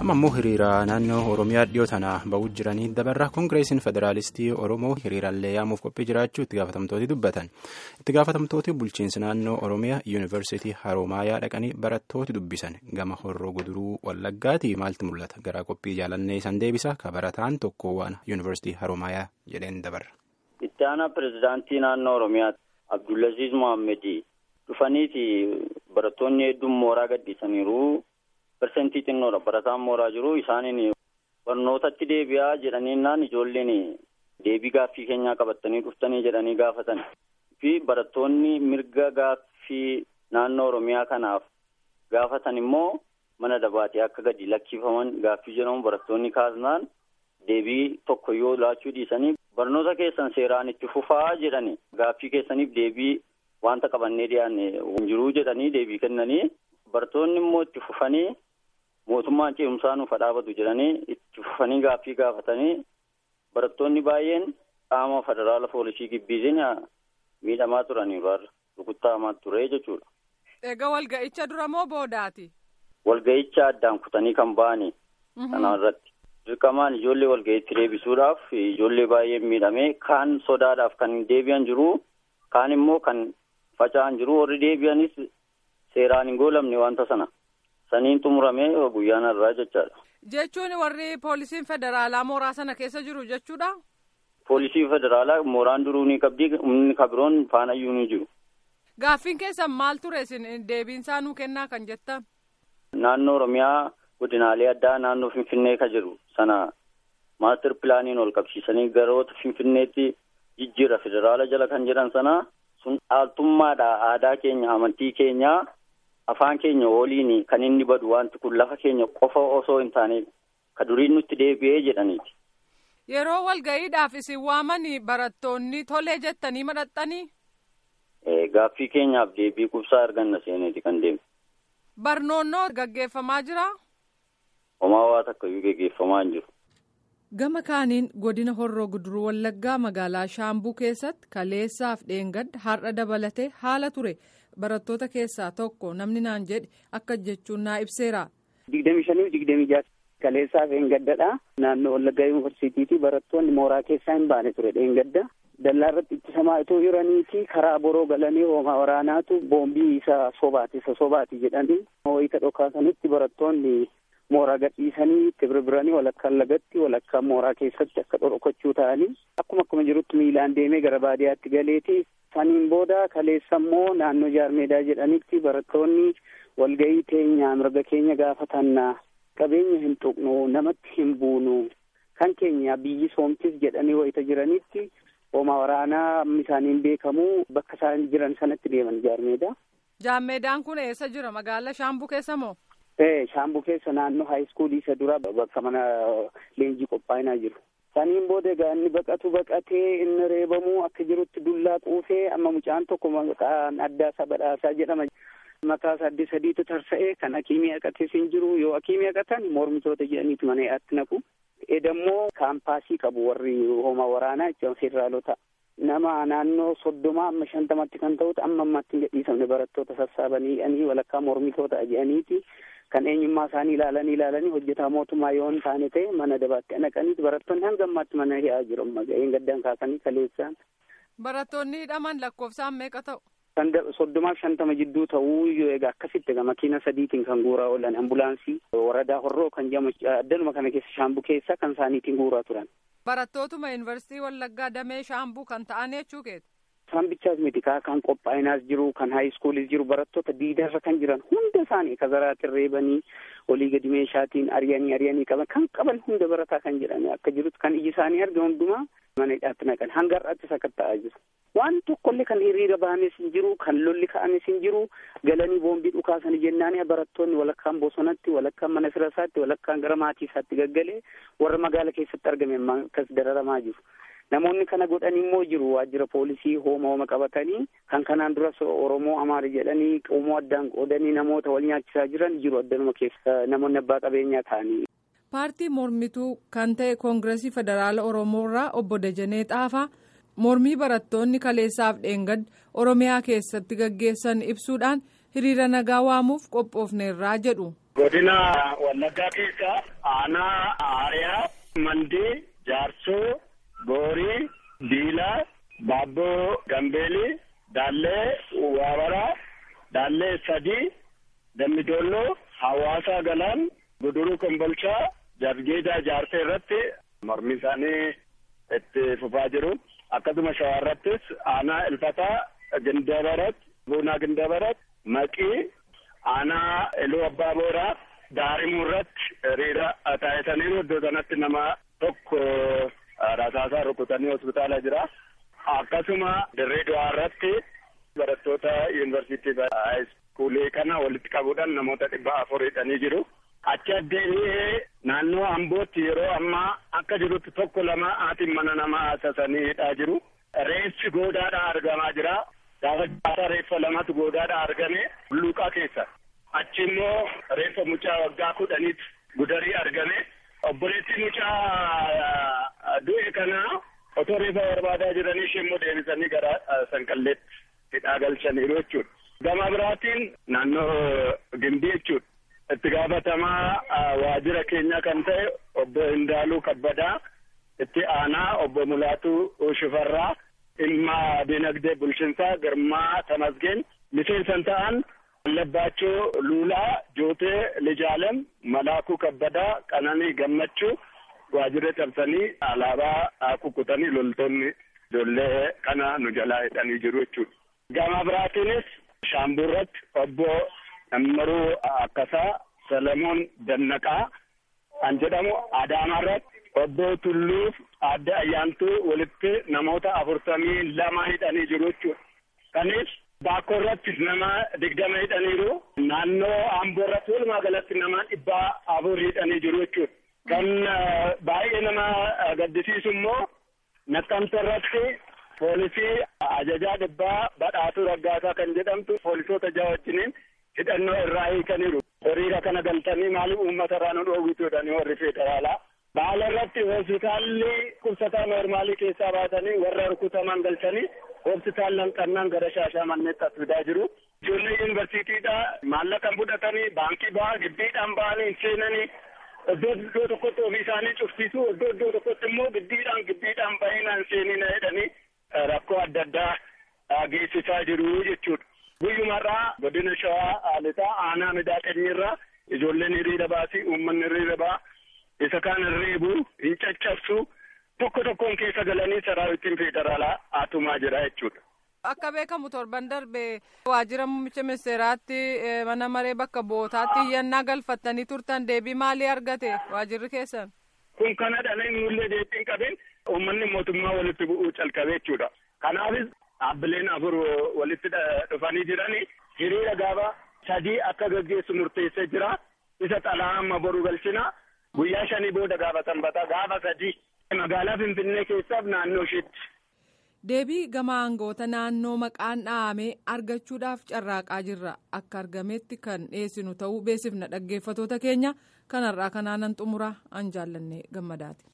amma immoo hiriira naannoo oromiyaa dhiyoo tana ba'uu jiranii dabarra koongireesiin federaalistii oromoo hiriirallee yaamuuf qophii jiraachuu itti gaafatamtooti dubbatan itti gaafatamtooti bulchiinsi naannoo oromiyaa yuunivarsiitii haroomayaa dhaqanii barattooti dubbisan gama horroo guduruu wallaggaatii maaltu mul'ata gara qophii jaalannee san deebisa ka barataan tokko waan yuunivarsiitii haroomayaa jedheen dabarra. itti aanaa pirezidaantii naannoo oromiyaa abdullaziz mohaammed dhufaniiti barattoonni hedduun mooraa gadhiisaniiru. Persentii xinnoodha barataan mooraa jiru isaaniin barnootatti deebi'aa jedhaniinnaan ijoolleen deebii gaaffii keenyaa qabatanii dhuftanii jedhanii gaafatan fi barattoonni mirga gaaffii naannoo oromiyaa kanaaf gaafatan immoo mana dabaatee akka gadi lakkifaman gaaffii jedhamu barattoonni kaasnaan deebii tokko yoo laachuu dhiisanii barnoota keessan seeraan itti fufaa jedhani gaaffii keessaniif deebii wanta qabannee dhiyaanne jiruu jedhanii deebii kennanii barattoonni immoo itti fufanii. mootummaan ce'umsaa nuuf dhaabatu jedhanii itti fufanii gaaffii gaafatanii barattoonni baay'een qaama federaala poolisii gibbiitiin miidhamaa turaniiru har'a rukuttaa'amaa ture jechuudha. Egaa walga'icha dura moo boodaati? Walga'icha addaan kutanii kan ba'anii. Kana irratti dirqamaan ijoollee walga'iitti deebisuudhaaf ijoollee baay'een miidhamee kaan sodaadhaaf kan deebi'an jiru kaan immoo kan faca'an jiru warri deebi'anis seeraan hin goolamne wanta sana. Saniin xumuramee guyyaan irraa jechaadha. Jechuun warri poolisiin federaalaa mooraa sana keessa jiru jechuudha? Poolisii federaalaa mooraan duruu ni qabdi humni kabiroon faanayyuu ni jiru. Gaaffiin keessan maal ture isin deebiinsaa nuu kennaa kan jettan? Naannoo Oromiyaa godinaalee addaa naannoo Finfinnee ka jiru sana maastir pilaaniin ol qabsiisanii garoota Finfinneetti jijjiira federaala jala kan jedhan sana sun dhaaltummaadha aadaa keenya amantii keenyaa. afaan keenya woliin kan inni badu wanti kun lafa keenya qofa osoo hin taane ka duriin nutti deebi'ee jedhaniiti. Yeroo walga'iidhaaf isin waamanii barattoonni tolee jettanii madhaxxanii? Gaaffii keenyaaf deebii qubsaa arganna seeneeti kan deemu. Barnoonnoo gaggeeffamaa jiraa? Homaa waa takkayyuu gaggeeffamaa hin jiru. Gama kaaniin godina horroo guduruu wallaggaa magaalaa Shaambuu keessatti kaleessaaf dheengadda har'a dabalatee haala ture. barattoota keessaa tokko namni naan jedhe akka jechuun naa ibseera. digdami shanii digdami jaha kaleessaaf dheengaddadha naannoo wallaggaa yuunivarsiitiiti barattoonni mooraa keessaa hin baane ture dheengadda dallaa irratti ittisamaa itoo jiraniiti karaa boroo galanii hoomaa waraanaatu boombii isa sobaati isa sobaati jedhanii wayita dhokaasanitti barattoonni mooraa gadhiisanii itti birbiranii walakkaan lagatti walakkaan mooraa keessatti akka dhokachuu ta'anii akkuma akkuma jirutti miilaan deemee gara baadiyyaatti galeeti saniin booda kaleessa immoo naannoo jaarmeedaa jedhanitti barattoonni walga'ii teenya mirga keenya gaafatannaa qabeenya hin tuqnu namatti hin buunu kan keenya biyyi soomtis jedhanii wayita jiranitti hoomaa waraanaa isaaniin beekamu bakka isaan jiran sanatti deeman jaarmeedaa. Jaarmeedaan kun eessa jira magaalaa Shaambuu keessa moo? Ee Shaambuu keessa naannoo haayiskuulii isa dura bakka mana leenjii qophaa'inaa jiru. Saniin booda egaa inni baqatu baqatee inni reebamuu akka jirutti dullaa quufee amma mucaan tokko maqaan addaa isaa badhaasaa jedhama. Mataa sadii sadiitu tarsa'ee kan akiimii haqates hin jiru yoo akiimii haqatan mormitoota jedhaniitu mana yaatti naqu. Edammoo kaampaasii qabu warri hoomaa waraanaa jechuun federaalota. Nama naannoo soddomaa amma shantamatti kan ta'utu amma ammaatti hin gadhiisamne barattoota sassaabanii jedhanii walakkaa mormitoota jedhaniiti. Kan eenyummaa isaanii ilaalanii ilaalanii hojjetaa mootummaa yoo hin taane ta'e mana dabaatti naqanii barattoonni hanga ammaatti mana hi'aa jiru amma ga'een gaddaan kaasanii kaleessaan. Barattoonni hidhaman lakkoofsaan meeqa ta'u? Kan soddomaaf shantama jidduu ta'uu yoo egaa akkasitti egaa makiina sadiitiin kan guuraa oolan ambulaansii waradaa horroo kan jedhamu addanuma kana keessa shaambuu keessa kan isaaniitiin guuraa turan. Barattootuma yuunivarsiitii Wallaggaa Damee Shaambuu kan ta'an jechuu keeti. Isaan bichaas miti kan qophaa'inaas jiru kan haayiskuulis jiru barattoota diidarra kan jiran hunda isaanii kazaraatiin reebanii olii gadi meeshaatiin ari'anii ari'anii qaban kan qaban hunda barataa kan jedhani akka jirutti kan iji isaanii arga hundumaa mana hidhaatti naqan hanga har'aatti sakatta'aa jiru. Waan tokkollee kan hiriira bahanis hin jiru kan lolli ka'anis hin jiru galanii boombii dhukaasanii jennaani barattoonni walakkaan bosonatti walakkaan mana firasaatti walakkaan gara maatii isaatti gaggalee warra magaala keessatti argame akkas dararamaa jiru. Namoonni kana godhan immoo jiru waajjira poolisii hooma hooma qabatanii kan kanaan duras Oromoo Amaara jedhanii qomoo addaan qoodanii namoota wal nyaachisaa jiran jiru addanuma keessa namoonni abbaa qabeenyaa ta'anii. Paartii mormituu kan ta'e Koongireesii Federaala Oromoo irraa obbo Dajanee Xaafaa mormii barattoonni kaleessaaf dheengadda Oromiyaa keessatti gaggeessan ibsuudhaan hiriira nagaa waamuuf qophoofneerraa jedhu. Godina Wallaggaa keessa aanaa Aariyaa, Mandii, Jaarsoo, Boorii, Diilaa, Baabboo Gambeelii, Daallee Waabaraa, Daallee Sadii, Dammidolloo, Hawaasaa Galaan, Guduruu Kombolchaa, Jargeedaa Jaarsee irratti mormi isaanii itti fufaa jiru. Akkasuma shawaa irrattis aanaa Ilfataa, Gindabarat, Buunaa Gindabarat, Maqii, aanaa Iluu Abbaa Booraa, Daarimuu irratti hiriira taasisaniiru. Iddoo sanatti nama tokko rasaasaa rukutanii hospitaala jira. Akkasuma dirree du'aa irratti barattoota yuunivarsiitii haayiskuulii kana walitti qabuudhaan namoota dhibba afur hidhanii jiru. Achi addeenii naannoo Ambootti yeroo ammaa akka jirutti tokko lama haati mana namaa haasasanii hidhaa jiru. Reeffi goodaadhaa argamaa jira. Gaafa jaata reeffa lamatu goodaadhaa argame Luuqaa keessa. Achi immoo reeffa mucaa waggaa kudhaniitu gudarii argame. Obboleettii mucaa du'e kanaa otoo reeffa barbaadaa jiranii ishee immoo deebisanii gara sanqalleetti hidhaa galchaniiru jechuudha. Gama biraatiin naannoo Gimbii jechuudha. Itti gaafatamaa waajjira keenya kan ta'e obbo Hindaaluu Kabbadaa, itti aanaa obbo Mulaatuu Shifarraa, dhimma dinagdee bulchiinsaa Girmaa Tamasgeen, miseensan ta'an Labbaachoo Luulaa, Jootee Lijaalem, Malaakuu Kabbadaa, Qananii Gammachuu waajjira cabsanii alaabaa kukkutanii loltoonni ijoollee kana nu jalaa hidhanii jiru jechuudha. Gama biraatiinis Shaamburratti obbo Nammaruu Akkasaa Salomoon Dannaqaa kan jedhamu Adaamaarratti obbo Tulluuf adde Ayyaantuu walitti namoota afurtamii lama hidhanii jiru jechuudha. Kanis Baakoo irratti nama digdama hidhaniiru. Naannoo Amboo irratti walumaa galatti nama dhibba afur hidhanii jiru jechuudha. Kan baay'ee nama gaddisiisu immoo Naqqamta irratti poolisii ajajaa dhibbaa badhaatuu raggaasaa kan jedhamtu poolisoota jaha wajjiniin hidhannoo irraa hiikaniiru. Horiira kana galtanii maaliif uummata irraa nu dhoowwituudhani warri federaalaa. Baala irratti hospitaalli qubsataa noormaalii keessaa baatanii warra rukutaman galchanii hospitaalan qannaan gara shaashamanneetti as fidaa jiru. Ijoollee yuunivarsiitiidha maallaqa fudhatanii baankii ba'aa giddiidhaan ba'anii seenanii iddoo iddoo tokkotti ofii isaanii cufsiisu iddoo iddoo tokkotti immoo giddiidhaan giddiidhaan baay'inaan seenina jedhanii rakkoo adda addaa geessisaa jiru jechuudha. Guyyumarraa godina shawaa lixaa aanaa midaaqanyiirraa ijoolleen hiriira baasii uummanni hiriira baa isa kaan reebu hin caccabsu tokko tokkoon keessa galanii saraawitiin federaalaa haatumaa jira jechuudha. Akka beekamu torban darbe waajjira muummicha ministeeraatti mana maree bakka bootaatti iyyannaa galfattanii turtan deebii maalii argate waajjirri keessan? Kun kana dhalee nullee deebiin qabeen uummanni mootummaa walitti bu'uu calqabe jechuudha. Kanaafis dhaabbileen afur walitti dhufanii jiranii hiriira gaafa sadii akka gaggeessu murteessee jira. Isa xalaa amma boru galchina. Guyyaa shanii booda gaafa sanbataa gaafa sadii magaalaa Finfinnee keessaaf naannoo isheetti. Deebii gama aangoota naannoo maqaan dhahamee argachuudhaaf carraaqaa jirra. Akka argametti kan dhiyeessinu ta'uu beeksifna dhaggeeffatoota keenya kanarraa kanaanan xumuraa an jaallanne gammadaati.